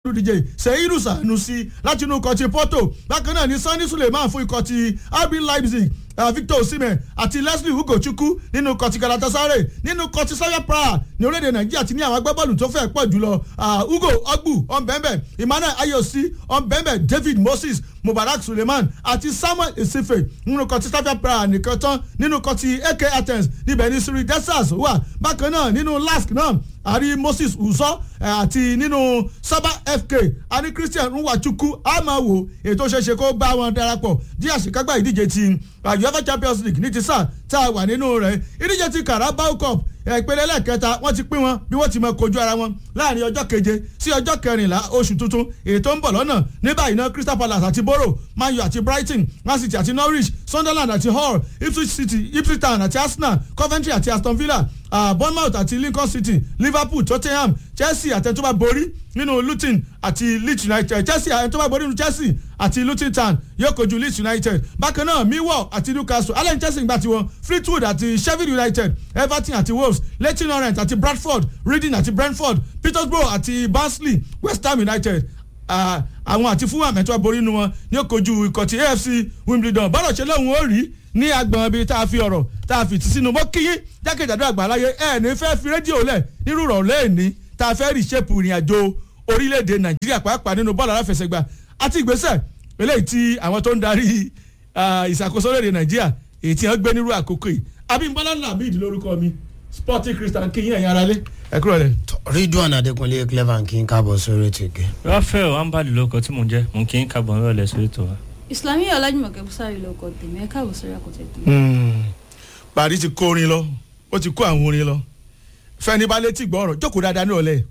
olùdíje seyiru sanusi láti inú ikọ̀ ti porto bákan náà ni sani suleiman fún ikọ̀ ti rb leipzig uh, victor osimhen àti leslie ugochukwu nínú ikọ̀ ti galatasaray nínú ikọ̀ ti sawyer praha ní orílẹ̀-èdè nàìjíríà ti ní àwọn agbábọ́ọ̀lù tó fẹ́ pọ̀ jùlọ uh, ugo ogbu ọ̀nbẹ́nbẹ́ emmanuel ayosi ọ̀nbẹ́nbẹ́ david moses mubarak suleiman àti samuel esife nínú ikọ̀ ti sawyer praha nìkan tán nínú ikọ̀ ti ak athens níbẹ̀ ní siri desas wà bákan náà nínú lask náà àrí moses uzọ àti nínú sábà fk àní christian nwachukwu amawo ètò ṣeéṣe kó bá wọn darapọ̀ di àṣekágbá ìdíje ti uefa champions league ní ti sáà tá a wà nínú rẹ̀ ìdíje ti carabao cup ìpele lẹ́ẹ̀kẹta wọ́n ti pín wọn bí wọ́n ti mọ kojú ara wọn láàrin ọjọ́ keje sí ọjọ́ kẹrìnlá oṣù tuntun ètò ń bọ̀ lọ́nà ní báyìí náà crystal palace àti borough man u àti brighton man city àti norwich sunderland àti hull ipswich city ipswich town àti arsenal coventry àti aston villa uh, bournemouth àti lincoln city liverpool tottenham chelsea àtẹ̀tọ́ba borí nínú luton àti leeds united chelsea àtẹ̀tọ́ba borí nínú chelsea àti luton town yóò kojú leeds united bákan náà millwall àti newcastle allen chelsea gbà tiwọn fleetwood àti sheffield united everton àti wolves leighton orient àti bradford reading àti brentford petersburg àti barnsley west ham united àwọn àti fulham ẹ̀tọ́ borí nu wọn ní ó kojú ikọ̀ ti afc wimbledon bọ́dọ̀ ṣe lóhun ó rí ní agbọ̀n ibi tá a fi ọ̀rọ̀ tá a fi tì sínú mọ́ kíyín jákèjádò àgbáláyé ẹ̀ ní fẹ́ fi rédíò lẹ̀ nírú rọ̀ lẹ́ẹ̀ni tá a fẹ́ rí ṣépù ìrìn àjò orílẹ̀-èdè nàìjíríà pàápàá nínú bọ́ọ̀lù aláfẹsẹ̀gbà àti ìgbésẹ̀ eléyìí tí àwọn tó ń darí ìṣàkóso orílẹ̀-èdè nàìjíríà èyí tí wọ́n gbé nírú àkókò yìí abimbola lamid lórúkọ mi sporting christian kíyín ẹ̀yin aráalé ẹ kúrò lẹ. ridwan adekunle clever kí n kábọ̀ sórí ètò ìgbẹ́. rafael ambali lóko tí mò ń jẹ́ mò ń kí n kábọ̀ nírọ̀lẹ́ sórí ètò wa. islami ọlájúmọ̀kẹ́ bùsàrí lóko tèmi ẹ káàbọ̀ sórí àkọ́tẹ́ tèmi. parí ti kó orin lọ ó ti kó àwọn orin lọ fẹni bá létí gbọ́ ọ̀rọ̀ jókòó dáadáa ní ọ̀lẹ́